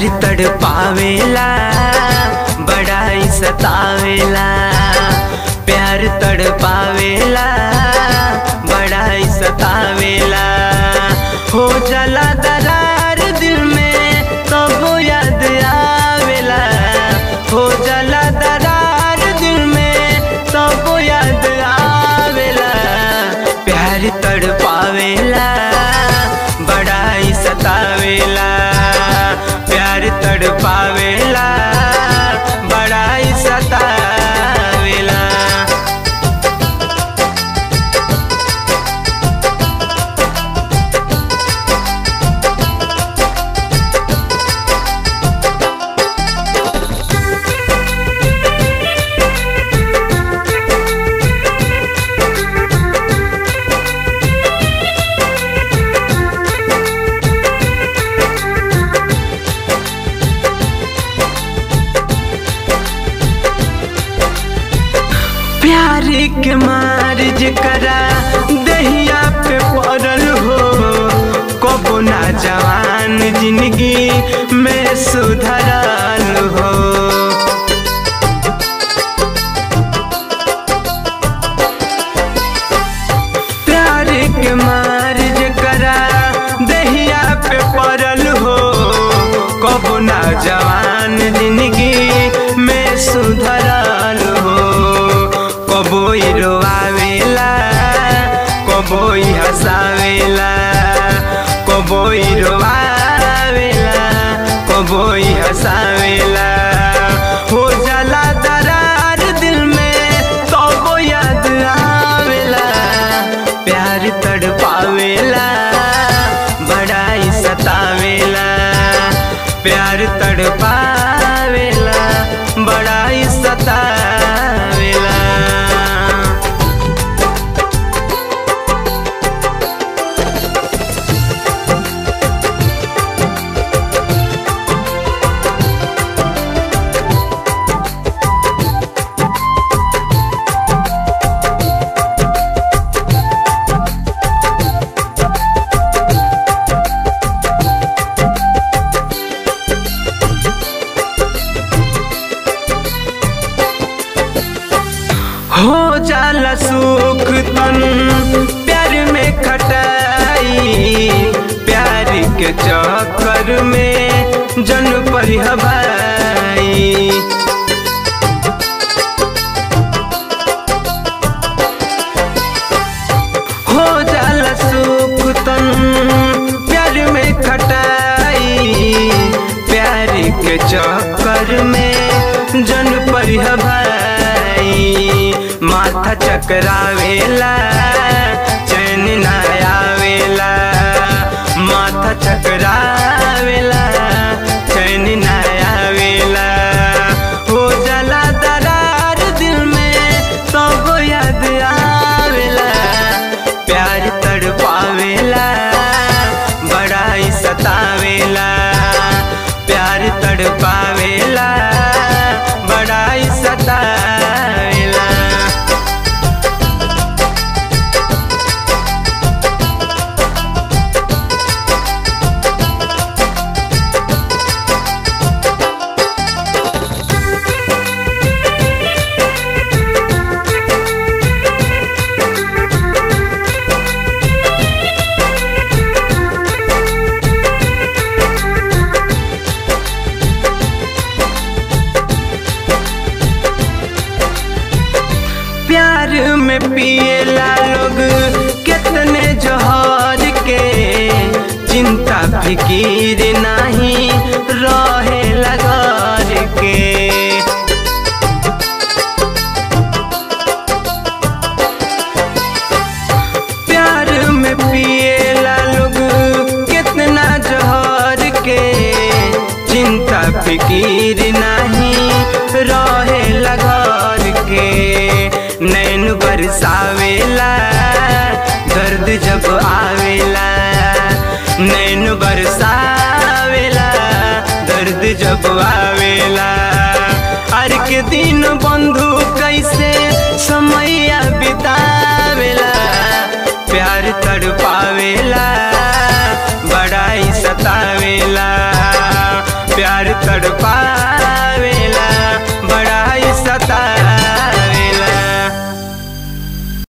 प्यार तड़ पावेला बड़ाई सतावेला प्यार तड़ पावेला बड़ाई सतावेला हो जला दरार दिल में कबो याद आवेला हो जला दरार दिल में कबो याद आवेला प्यार तड़ पावेला बड़ाई सतावेला प्यार तड़ पावेला बड़ाई सतावेला प्यार के मार जकरा दहिया पे पड़ल हो कबो ना जवान जिंदगी में सुधरल हो प्यार के मार जकरा दहिया पे पड़ल हो कबो ना जवान जिंदगी में सुधरल हो कबोई रोआवेला कबोई हंसावेला कबोई रोआवेला कबोई हंसावेला हो जाला दरार दिल में कबो याद आवेला प्यार तड़ पावेला बड़ाई सतावेला प्यार तड़ पावेला बड़ाई सतावेला हो जाला सुख तन प्यार में खटाई प्यार के चक्कर में जन पर हवाई हो जाला सुख तन प्यार में खटाई प्यार के चक्कर में जन पर भाई माथा चकरावेला चैन ना आवेला माथा चकरावेला चैन ना आवेला हो जाला दरार दिल में सब याद आवेला प्यार तड़ पावेला बड़ाई सतावेला प्यार तड़ पावेला बड़ाई सतावेला प्यार में पिएला लोग कितने जोहर के चिंता फिकीर नहीं रहे घर के प्यार में पिएला लोग कितना जोहर के चिंता फिकीर नहीं रहे घर के नैन बरसावेला दर्द जब आवेला नैन बरसावेला दर्द जब आवेला हर के दिन बा